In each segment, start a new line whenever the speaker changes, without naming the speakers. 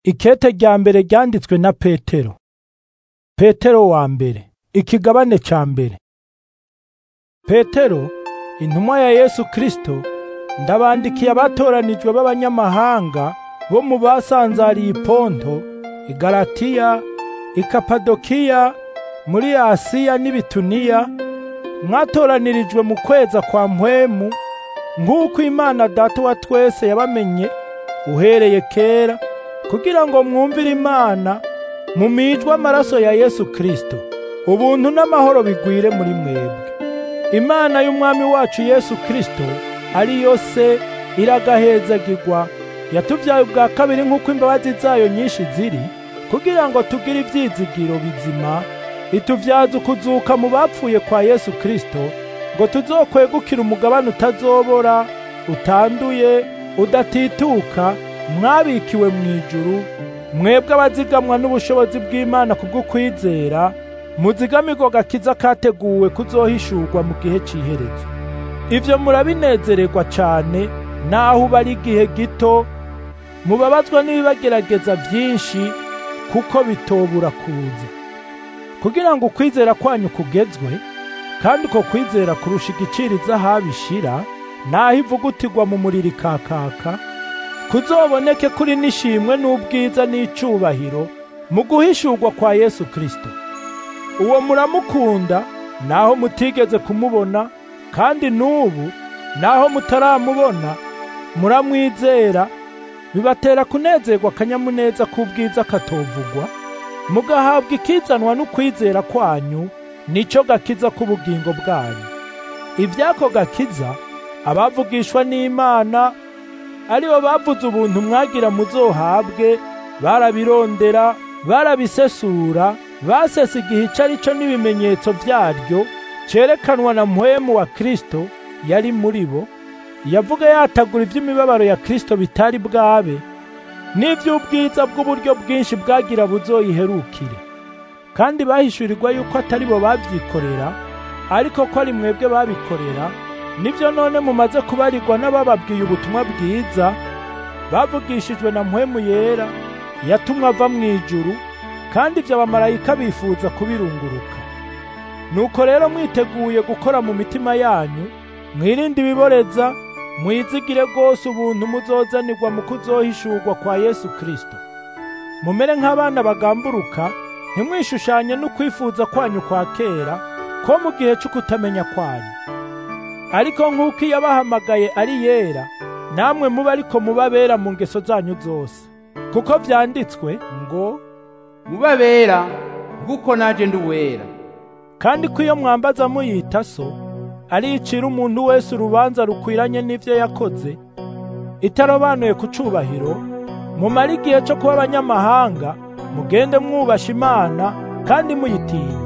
Ikete rya mbere ryanditswe na Petero. Petero wa mbere. Ikigabane ca mbere. Petero, intumwa ya Yesu Kristo, ndabandikiye abatoranijwe b'abanyamahanga bo mu basanzariye i Ponto, i Galatiya, i Kapadokiya, muri Asiya n'Ibituniya, mwatoranirijwe mu kweza kwa mpwemu, nk'uko Imana Data wa twese yabamenye uhereye kera, kugira ngo mwumvire Imana mumijwe amaraso ya Yesu Kristo. Ubuntu n'amahoro bigwire muri mwebwe. Imana y'Umwami wacu Yesu Kristo ariyo se iragahezagirwa yatuvyaye ubwa kabiri nk'uko imbabazi zayo nyinshi ziri kugira ngo tugire ivyizigiro bizima ituvyaza ukuzuka mu bapfuye kwa Yesu Kristo ngo tuzokwegukira umugabane utazobora utanduye udatituka mwabikiwe mw'ijuru mwebwe abazigamwa n'ubushobozi bw'Imana kubw'ukwizera muzigamirwa gakiza kateguwe kuzohishurwa mu gihe c'iherezo ivyo murabinezererwa cane naho uba ari igihe gito mubabazwa n'ibibagerageza vyinshi kuko bitobura kuza kugira ngo ukwizera kwanyu kugezwe kandi uko kwizera kurusha igiciro izahabu ishira naho ivugutirwa mu muriro ikakaka kuzoboneke kuri n'ishimwe n'ubwiza n'icubahiro mu guhishurwa kwa Yesu Kristo uwo muramukunda naho mutigeze kumubona kandi n'ubu naho mutaramubona muramwizera bibatera kunezerwa akanyamuneza k'ubwiza katovugwa mugahabwa ikizanwa n'ukwizera kwanyu nico gakiza k'ubugingo bwanyu ivyako gakiza abavugishwa n'Imana aribo bavuze ubuntu mwagira muzohabwe barabirondera barabisesura basesa igihe ico ari co n'ibimenyetso vyaryo cerekanwa na mpwemu wa Kristo yari muri bo yavuga yatagura ivy'imibabaro ya Kristo bitari bwabe n'ivy'ubwiza bw'uburyo bwinshi bwagira buzoyiherukire kandi bahishurirwa yuko atari bo bavyikorera ariko ko ari mwebwe babikorera nivyo none mumaze kubarirwa n'abababwiye ubutumwa bwiza bavugishijwe na mpwemu yera yatumwe ava mw'ijuru kandi ivyo abamarayika bifuza kubirunguruka nuko rero mwiteguye gukora mu mitima yanyu mwirinde ibiboreza mwizigire rwose ubuntu muzozanirwa mu kuzohishurwa kwa Yesu Kristo mumere nk'abana bagamburuka ntimwishushanye n'ukwifuza kwanyu kwa kera ko mu gihe c'ukutamenya kwanyu ariko nk'uko iyo abahamagaye ari yera namwe muba ariko muba bera mu ngeso zanyu zose kuko vyanditswe ngo
muba bera kuko naje ndi uwera
kandi ko iyo mwambaza muyita so aricira umuntu wese urubanza rukwiranye n'ivyo yakoze itarobanuye ku cubahiro mumara igihe co kuba abanyamahanga mugende mwubasha imana kandi muyitinya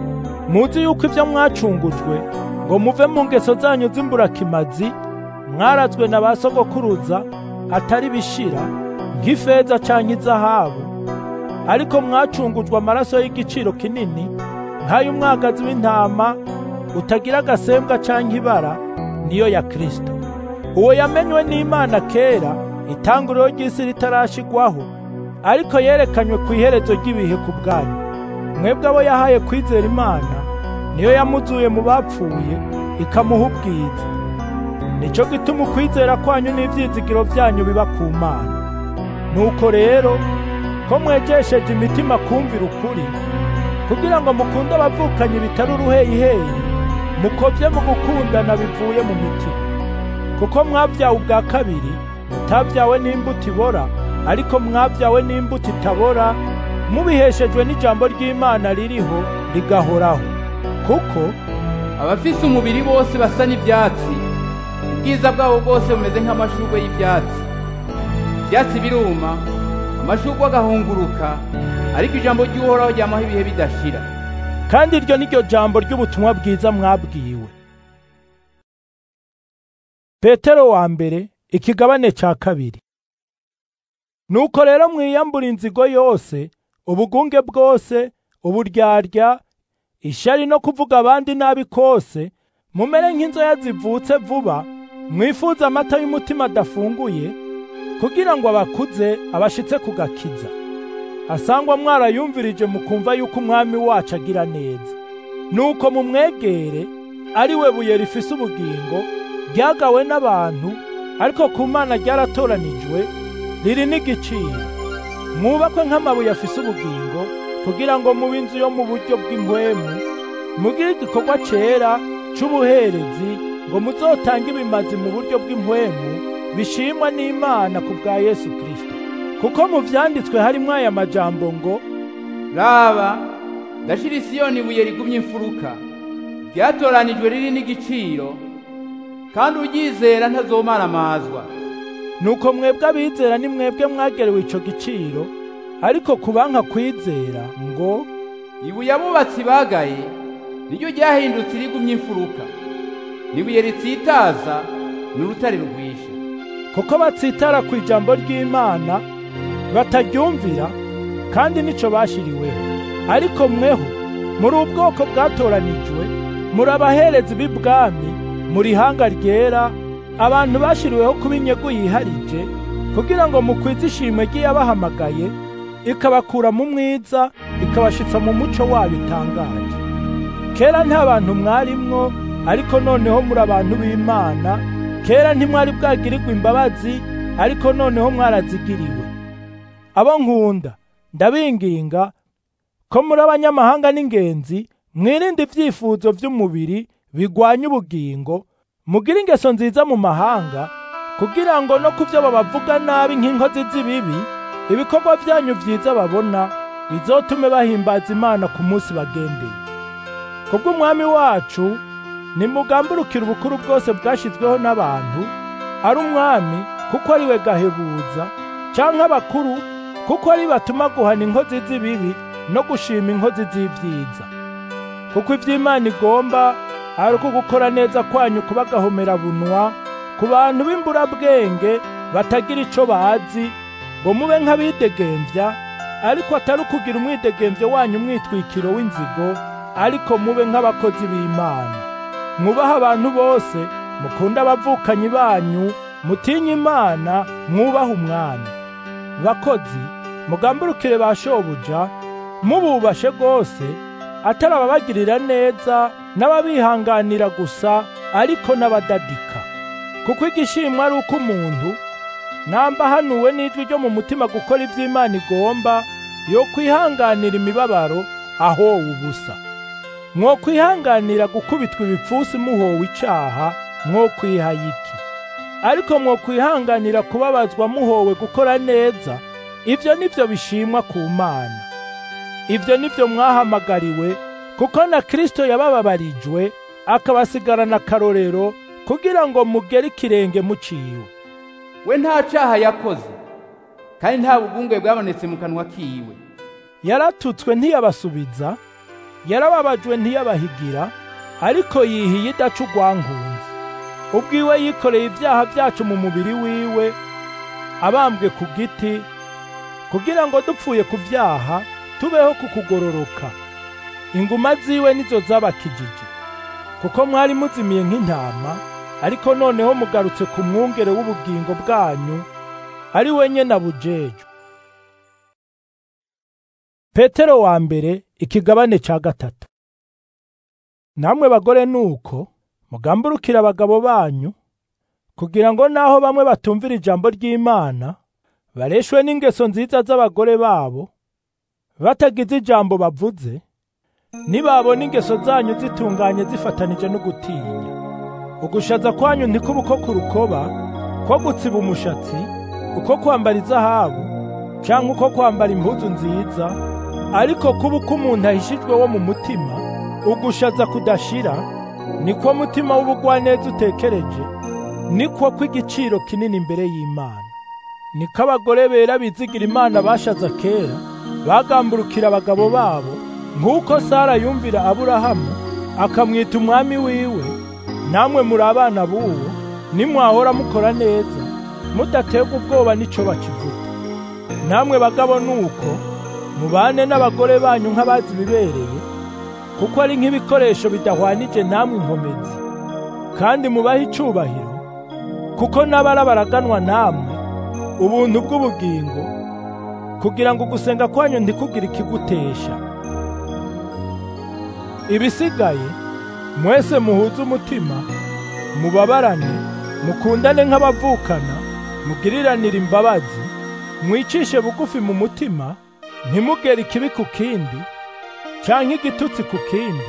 muzi yuko ivyo mwacungujwe ngo muve mu ngeso zanyu z'imburakimazi mwarazwe na ba sogokuruza atari bishira nk'ifeza canke izahabu ariko mwacungujwe amaraso y'igiciro kinini nk'ay'umwagazi w'intama utagira agasembwa canke ibara niyo ya Kristo uwo yamenywe n'Imana kera itanguriro ry'isi ritarashigwaho ariko yerekanywe ku iherezo ry'ibihe ku bwanyu mwebwe abo yahaye kwizera Imana niyo yamuzuye mu bapfuye ikamuha ubwiza nico gituma ukwizera kwanyu n'ivyizigiro vyanyu biba ku Mana nuko rero ko mwegesheje imitima kumvira ukuri kugira ngo mukunde abavukanyi bitari uruheyiheyi mukovye mu gukundana bivuye mu mitima kuko mwavyawe ubwa kabiri mutavyawe n'imbuto ibora ariko mwavyawe n'imbuto itabora mubiheshejwe n'ijambo ry'Imana ririho rigahoraho kuko
abafise umubiri bose basa n'ivyatsi ubwiza bwabo bwose bumeze nk'amashurwe y'ivyatsi ivyatsi biruma amashurwe agahunguruka ariko ijambo ry'uhoraho ryamaho ibihe bidashira
kandi iryo ni ryo jambo ry'ubutumwa bwiza mwabwiwe petero wa mbere ikigabane ca kabiri nuko rero mwiyambura inzigo yose ubugunge bwose uburyarya ishari no kuvuga abandi nabi kose mumere nk'inzoya zivutse vuba mwifuza amata y'umutima adafunguye kugira ngo abakuze abashitse ku gakiza asangwa mwarayumvirije mukumva yuko umwami wacu agira neza nuko mumwegere ari we buye rifise ubugingo ryagawe n'abantu ariko ku mana ryaratoranijwe riri n'igiciro mwubakwe nk'amabuye afise ubugingo kugira ngo mube inzu yo mu buryo bw'impwemu mugire igikorwa cera c'ubuherezi ngo muzotange ibimazi mu buryo bw'impwemu bishimwa n'Imana ku bwa Yesu Kristo kuko mu vyanditswe harimwo aya majambo ngo
raba ndashira isiyoni ibuye rigumye imfuruka ryatoranijwe riri n'igiciro kandi uryizera ntazomaramazwa
nuko mwebwe abizera ni mwebwe mwagerewe ico giciro ariko kubanka kwizera ngo
ibuye abubatsi bagaye niryo ryahindutse irigumye imfuruka n'ibuye ritsitaza ni urutare rugwisha
kuko batsitara ku ijambo ry'Imana bataryumvira kandi nico bashiriweho ariko mweho muri ubwoko bwatoranijwe muri abaherezi b'ibwami muri hanga ryera abantu bashiriweho kuba inyegu yiharije kugira ngo mukwize ishimwe ry'iyabahamagaye ikabakura mu mwiza ikabashitsa mu muco wayo utangaje kera nta bantu mwarimwo ariko noneho muri abantu b'Imana kera ntimwari bwagirirwa imbabazi ariko noneho mwarazigiriwe abo nkunda ndabinginga ko muri abanyamahanga n'ingenzi mwirinde ibyifuzo by'umubiri bigwanya ubugingo mugire ingeso nziza mu mahanga kugira ngo no ku byo babavuga nabi nk'inkozi z'ibibi ibikorwa byanyu byiza babona bizotume bahimbaza imana ku munsi bagendeye kubw'umwami wacu nimugamburukire ubukuru bwose bwashyizweho n'abantu ari umwami kuko ari we gahebuza cyangwa abakuru kuko ari batuma guhana inkozi z'ibibi no gushima inkozi z'ibyiza kuko iby'imana igomba ari uko gukora neza kwanyu kuba bunwa ku bantu b'imburabwenge batagira icyo bazi ngo mube nk'abidegembya ariko atari ukugira umwidegembyo wanyu umwitwikiro w'inzigo ariko mube nk'abakozi b'imana mwubaha abantu bose mukunde abavukanyi banyu mutinye imana mwubaha umwami bakozi mugamburukire ba shobuja mububashe rwose atari ababagirira neza n'ababihanganira gusa ariko n'abadadika kuko igishimwa ari uko umuntu namba hanuwe n'ijwi ryo mu mutima gukora iby'imana igomba yo kwihanganira imibabaro ahowe ubusa mwo kwihanganira gukubitwa ibipfusi muhowe icaha mwo kwihayiki ariko mwo kwihanganira kubabazwa muhowe gukora neza ibyo nibyo bishimwa ku mana ibyo nibyo mwahamagariwe kuko na Kristo yabababarijwe akabasigarana akarorero kugira ngo mugere ikirenge muciwe
we nta caha yakoze kandi nta bugunge bwabonetse mu kanwa kiwe
yaratutswe ntiyabasubiza yarababajwe ntiyabahigira ariko yihiye idaca urwankunzi ubwiwe yikoreye ibyaha byacu mu mubiri wiwe abambwe ku giti kugira ngo dupfuye ku byaha tubeho ku kugororoka inguma ziwe nizo zabakijije kuko mwari muzimiye nk'intama ariko noneho mugarutse ku mwungere w'ubugingo bwanyu ari we nyene abujejwe petero wa mbere ikigabane ca gatatu namwe bagore nuko mugamburukira abagabo banyu kugira ngo naho bamwe batumvira ijambo ry'Imana bareshwe n'ingeso nziza z'abagore babo batagize ijambo bavuze nibabona ingeso zanyu zitunganye zifatanije no gutinya ugushaza kwanyu ntikuba uko ku rukoba ko gutsiba umushatsi uko kwambara izahabu cyangwa uko kwambara impuzu nziza ariko kuba uko umuntu ahishijwe wo mu mutima ugushaza kudashira niko mutima w'ubugwaneza utekereje niko kw'igiciro kinini imbere y'Imana niko abagore bera bizigira Imana bashaza kera bagamburukira abagabo babo nk'uko Sara yumvira Aburahamu akamwita umwami wiwe namwe muri abana b'uwo nimwahora mukora neza mudaterwa ubwoba n'ico bakivuga namwe bagabo nuko mubane n'abagore banyu nk'abazi bibereye kuko ari nk'ibikoresho bidahwanije namwe inkomezi kandi mubahe icubahiro kuko n'abara baraganwa namwe ubuntu bw'ubugingo kugira ngo gusenga kwanyu ntikugire ikigutesha ibisigaye mwese muhuze umutima mubabarane mukundane nk'abavukana mugiriranire imbabazi mwicishe bugufi mu mutima ntimugere ikibi ku kindi canke igitutsi ku kindi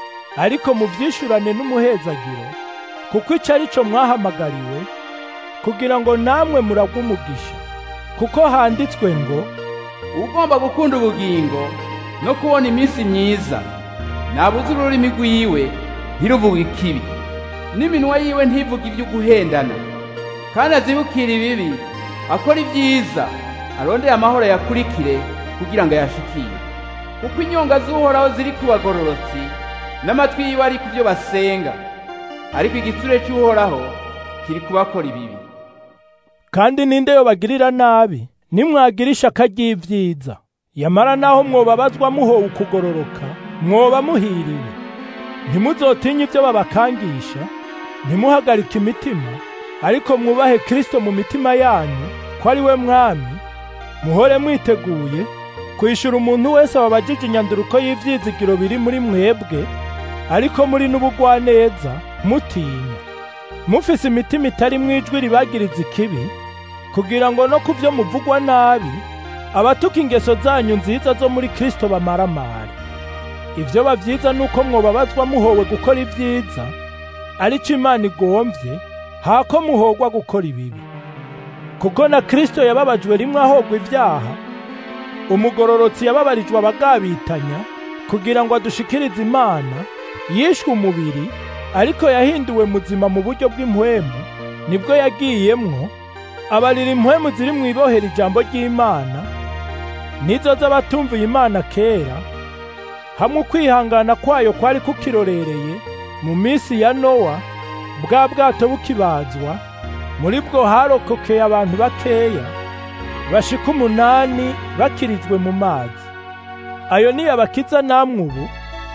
ariko muvyishurane n'umuhezagiro kuko ico ari co mwahamagariwe kugira ngo namwe muragwe umugisha kuko handitswe ngo
ugomba gukunda ubugingo no kubona iminsi myiza nabuze ururimi rwiwe ntiruvuge ikibi n'iminwa yiwe ntivuge ibyo guhendana kandi azibukire ibibi akora ibyiza arondere amahoro yakurikire kugira ngo ayashikire kuko inyonga z'uhoraho ziri ku bagororotsi n'amatwi yiwe ari ku byo basenga ariko igitsure cy'uhoraho kiri kubakora ibibi
kandi ninde yobagirira nabi nimwagira ishaka ry'ivyiza yamara naho mwobabazwa muhowe ukugororoka mwoba muhiriwe ntimuzotinye ibyo babakangisha ntimuhagarike imitima ariko mwubahe Kristo mu mitima yanyu ko ari we mwami muhore mwiteguye kwishura umuntu wese wabajije inyanduruko y'ivyizigiro biri muri mwebwe ariko muri n'ubugwaneza mutinya mufise imitima itari mwijwi ribagiriza ikibi kugira ngo no ku vyo muvugwa nabi abatuka ingeso zanyu nziza zo muri Kristo bamaramare ivyo bavyiza nuko mwobabazwa muhowe gukora ivyiza arico Imana igomvye hako muhogwa gukora ibibi kuko na Kristo yababajwe rimwe ahogwa ivyaha umugororotsi yababarijwe abagabitanya kugira ngo adushikirize Imana yishwe umubiri ariko yahinduwe muzima mu buryo bw'impwemu nibwo yagiyemwo abarira impwemu ziri mu ibohera ijambo ry'Imana nizo z'abatumviye Imana kera hamwe ukwihangana kwayo kwari kukirorereye mu minsi ya Nowa bwa bwato bukibazwa muri bwo harokokeye abantu bakeya bashika umunani bakirijwe mu mazi ayo ni abakiza namwe ubu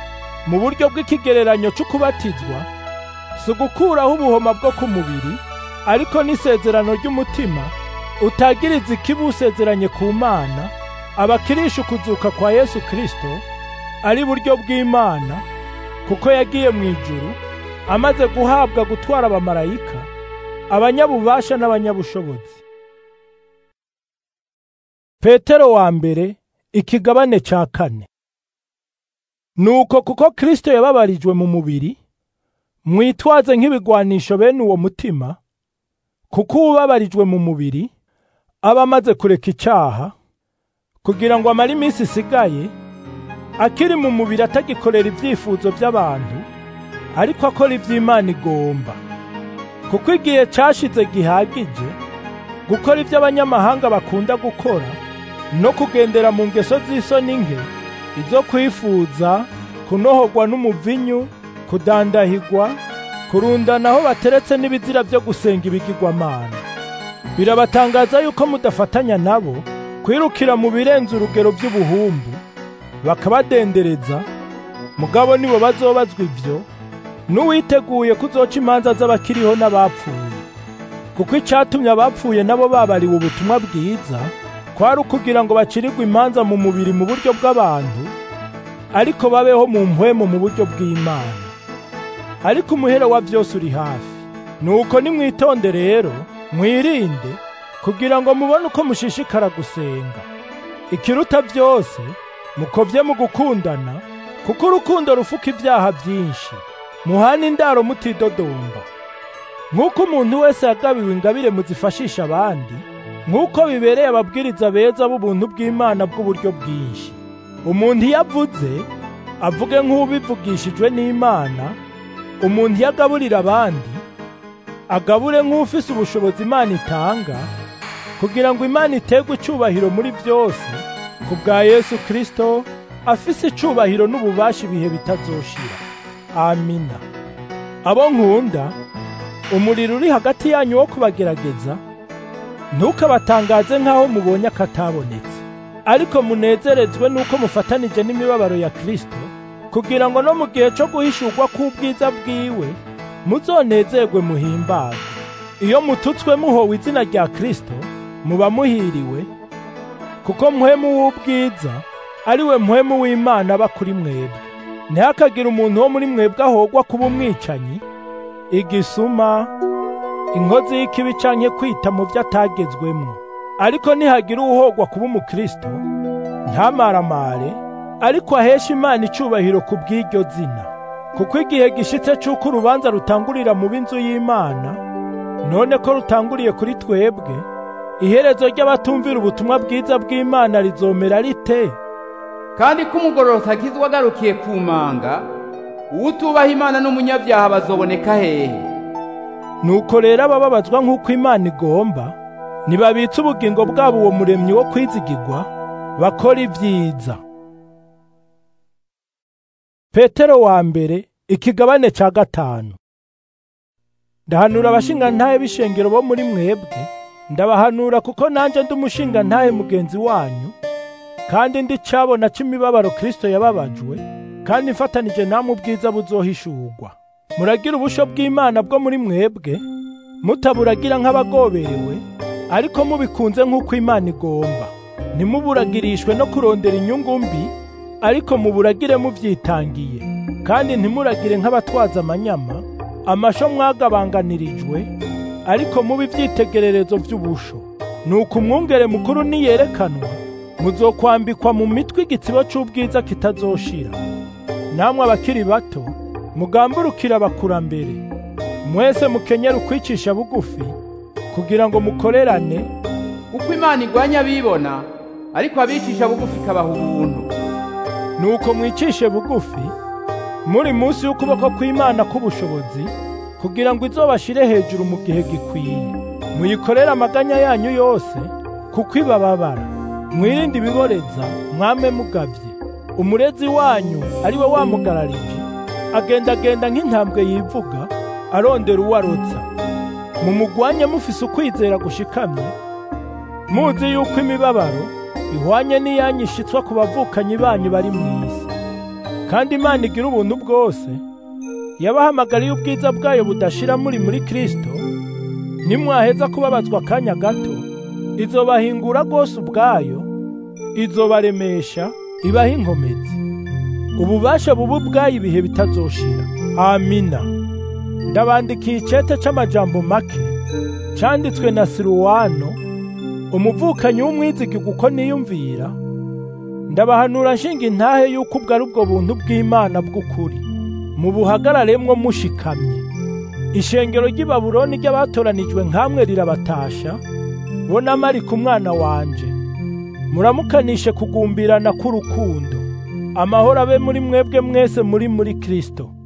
mu buryo bw'ikigereranyo c'ukubatizwa si ugukuraho ubuhoma bwo ku mubiri ariko n'isezerano ry'umutima utagiriza ikibi usezeranye ku mana abakirisha ukuzuka kwa Yesu Kristo ari buryo bw'Imana kuko yagiye mu ijuru amaze guhabwa gutwara abamarayika abanyabubasha n'abanyabushobozi Petero wa mbere ikigabane ca kane Nuko kuko Kristo yababarijwe mu mubiri mwitwaze nk'ibigwanisho bene uwo mutima kuko ubabarijwe mu mubiri aba amaze kureka icyaha kugira ngo amare iminsi isigaye akiri mu mubiri atagikorera ibyifuzo by'abantu ariko akora iby'Imana igomba kuko igihe cyashize gihagije gukora ibyo abanyamahanga bakunda gukora no kugendera mu ngeso z'isoni nke izo kwifuza kunohogwa n'umuvinyu kudandahigwa kurundana aho bateretse n'ibizira byo gusenga ibigirwamana birabatangaza yuko mudafatanya nabo kwirukira mu birenze urugero by'ubuhumbu bakabadendereza mugabo nibo bazobazwa ibyo n'uwiteguye kuzoca imanza z'abakiriho n'abapfuye kuko icyatumye abapfuye nabo babariwe ubutumwa bwiza kwari ukugira ngo bacirirwe imanza mu mubiri mu buryo bw'abantu ariko babeho mu mpwemu mu buryo bw'Imana ariko umuhero wa byose uri hafi nuko nimwitonde rero mwirinde kugira ngo mubone uko mushishikara gusenga ikiruta byose mukovye mu gukundana kuko urukundo rufuka ibyaha byinshi muhana indaro mutidodomba nk'uko umuntu wese yagabiwe ingabire muzifashisha abandi nk'uko bibereye ababwiriza beza b'ubuntu bw'Imana bw'uburyo bwinshi umuntu iyo avuze avuge nk'ubivugishijwe n'Imana umuntu iyo agaburira abandi agabure nk'ufise ubushobozi Imana itanga kugira ngo Imana iterwe icubahiro muri byose ku bwa Yesu Kristo afise icubahiro n'ububasha ibihe bitazoshira amina abo nkunda umuriro uri hagati yanyu wo kubagerageza ntukabatangaze nk'aho mubonye akatabonetse ariko munezerezwe nuko mufatanije n'imibabaro ya Kristo kugira ngo no mu gihe cyo guhishurwa k'ubwiza bwiwe muzonezerwe muhimbazwe iyo mututswe muhowe izina rya Kristo muba muhiriwe kuko muhemu w'ubwiza ari we muhemu w'imana aba kuri mwebwe ntihakagire umuntu wo muri mwebwe ahogwa kuba umwicanyi igisuma inkozi y'ikibi canke kwita mu byo atagezwemwo ariko nihagira uwuhogwa kuba umukristo ntamaramare ariko ahesha imana icubahiro ku bw'iryo zina kuko igihe gishitse c'uko urubanza rutangurira mu b'inzu y'imana none ko rutanguriye kuri twebwe iherezo ry'abatumvira ubutumwa bwiza bw'imana rizomera rite
kandi ko umugororotsi akizwa agarukiye ku manga uwutubaha imana n'umunyabyaha bazoboneka hehe
nuko rero abababazwa nk'uko imana igomba ntibabitse ubugingo bwabo uwo muremyi wo kwizigirwa bakora ibyiza petero wa mbere ikigabane ca gatanu ndahanura abashingantahe b'ishengero bo muri mwebwe ndabahanura kuko nanje ndi umushingantahe mugenzi wanyu kandi ndi cabona c'imibabaro kristo yababajwe kandi mfatanije namwe ubwiza buzohishurwa muragira ubusho bw'imana bwo muri mwebwe mutaburagira nk'abagoberewe ariko mubikunze nk'uko imana igomba ntimuburagirishwe no kurondera inyungu mbi ariko muburagire muvyitangiye kandi ntimuragire nk'abatwaza amanyama amasho mwagabanganirijwe ariko mubi ivyitegererezo vy'ubusho nuko umwungere mukuru niyerekanwa muzokwambikwa mu mitwe igitsibo c'ubwiza kitazoshira namwe abakiri bato mugamburukira abakurambere mwese mukenyera ukwicisha bugufi kugira ngo mukorerane
uko imana igwanya abibona ariko abicisha bugufi ikabaha ubuntu
nuko mwicishe bugufi muri munsi y'ukuboko kw'imana k'ubushobozi kugira ngo izobashire hejuru mu gihe gikwiye muyikorere amaganya yanyu yose kuko ibababara mwirinde ibiboreza mwame mugavye umurezi wanyu ari we wamugararije agendagenda nk'intambwe yivuga arondera uwo arotsa mumugwanye mufise ukwizera gushikamye muzi yuko imibabaro ihwanye n'iyanyu ishitswa ku bavukanyi banyu bari mu isi kandi imana igira ubuntu bwose yabahamagariye ubwiza bwayo budashira muri muri kristo nimwaheza kubabazwa akanya gato izobahingura rwose ubwayo izobaremesha ibaha inkomezi ububasha bubu bwayo ibihe bitazoshira amina ndabandikiye icete c'amajambo make canditswe na siruwano umuvukanyi w'umwizigirwa uko niyumvira ndabahanura nshinga intahe yuko ubwo ari ubwo buntu bw'imana bw'ukuri mubuhagararemwo mushikamye ishengero ry'i babuloni ry'abatoranijwe nkamwe rirabatasha bo na marika umwana wanje muramukanishe kugumbirana k'urukundo amahoro abe muri mwebwe mwese muri muri kristo